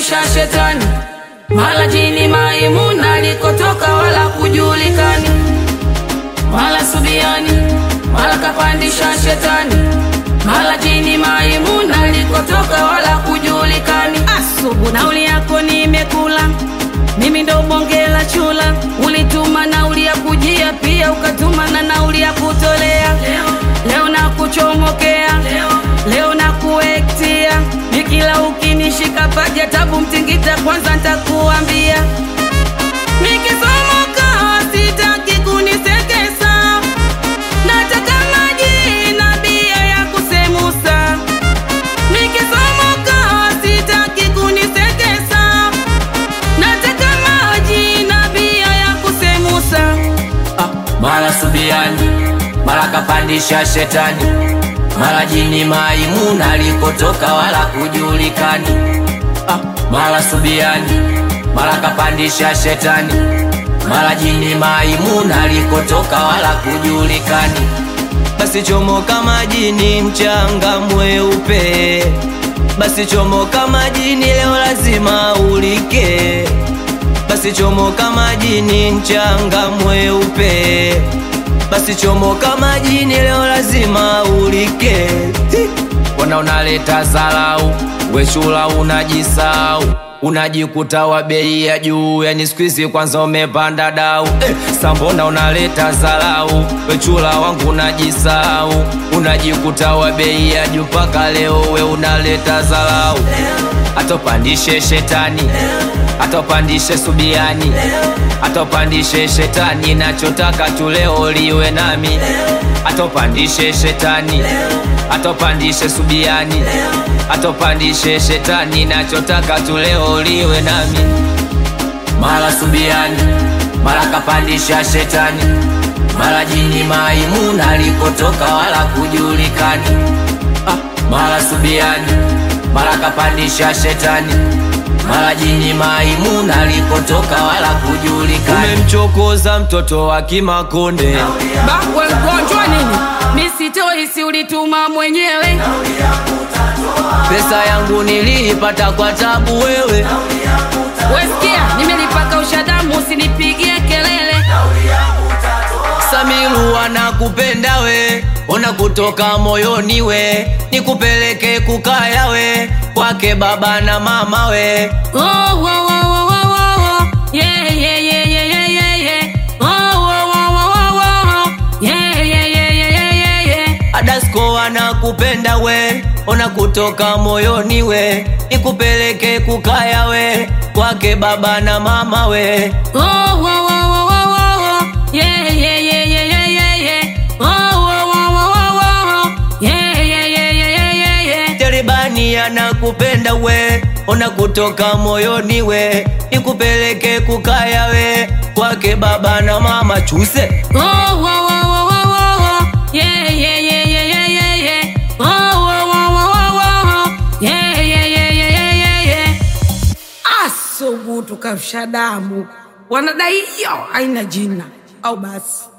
kapandisha shetani, mala jini Maimuna alikotoka wala kujulikani, mala Subiani, mala kapandisha shetani, mala jini Maimuna alikotoka wala kujulikani. Asubu nauli yako nimekula mimi ndo bonge la chula, ulituma nauli ya kujia, pia ukatuma na nauli ya kutolea. Leo, leo na kuchomokea, leo, leo na kuektia, nikila ukinishika paja tabu mtingita, kwanza ntakuambia nikisomoka sitaki kunisekesa, nataka maji na bia ya kusemusa. Nikisomoka sitaki kunisekesa, nataka maji na bia ya kusemusa. Ah, mara Subiani, mara kapandisha shetani, mara jini Maimuna alikotoka wala kujulikani. Ah, mara Subiani, mara kapandisha shetani, mara jini Maimuna alikotoka wala kujulikani. Basi chomoka majini, mchanga mweupe. Basi chomoka majini, leo lazima ulike. Basi chomoka majini, mchanga mweupe. Basi chomoka majini, leo lazima ulike. Hi! Wana unaleta zalau, wechula unajisau unajikuta wa bei ya juu, yani siku hizi kwanza umepanda dau eh, sambona unaleta zalau, wechula wangu unajisau unajikuta wa bei ya juu, mpaka leo we unaleta zalau, atopandishe shetani, atopandishe Subiani, atopandishe shetani, nachotaka tu leo liwe nami, atopandishe shetani, atopandishe Subiani, atopandishe shetani, nachotaka tu leo liwe nami. Mara Subiani, mara kapandisha shetani, mara jini Maimuna alikotoka wala kujulikani. Ah, mara Subiani, mara kapandisha shetani, mara jini Maimuna alikotoka wala kujulikani. Umemchokoza mtoto wa Kimakonde. Bakwe mgonjwa nini? Misitoi si ulituma mwenyewe. Pesa yangu niliipata kwa tabu wewe. Wesikia, nimelipaka ushadamu, usinipigie kelele. Samiru anakupenda we, ona kutoka moyoni we, nikupeleke kukaya we, kwake baba na mama we. Oh, oh, oh, oh, oh, oh, oh. Yeah, yeah, yeah, yeah, yeah, yeah, yeah. Oh, oh, oh, oh, oh, oh, oh. Yeah, yeah, yeah, yeah, yeah, yeah, yeah. Adasko anakupenda we, ona kutoka moyoni we, nikupeleke kukaya we, kwake baba na mama we. Oh, oh, oh, oh, oh, oh, oh. Yeah, yeah, yeah, yeah, yeah, yeah, yeah. Oh, oh, oh, oh, oh, oh, oh. Yeah, yeah, yeah, yeah, yeah, yeah, yeah. Jaribani anakupenda we, ona kutoka moyoni we, nikupeleke kukaya we, kwake baba na mama chuse. Oh, oh, oh, oh, oh, oh, oh. Yeah, yeah, yeah, yeah, yeah, yeah, yeah. Oh, oh, oh, oh, oh, oh, oh. Yeah, yeah, yeah, yeah, yeah, yeah, yeah. Asubutu kamsha damu, wanadai hiyo haina jina au basi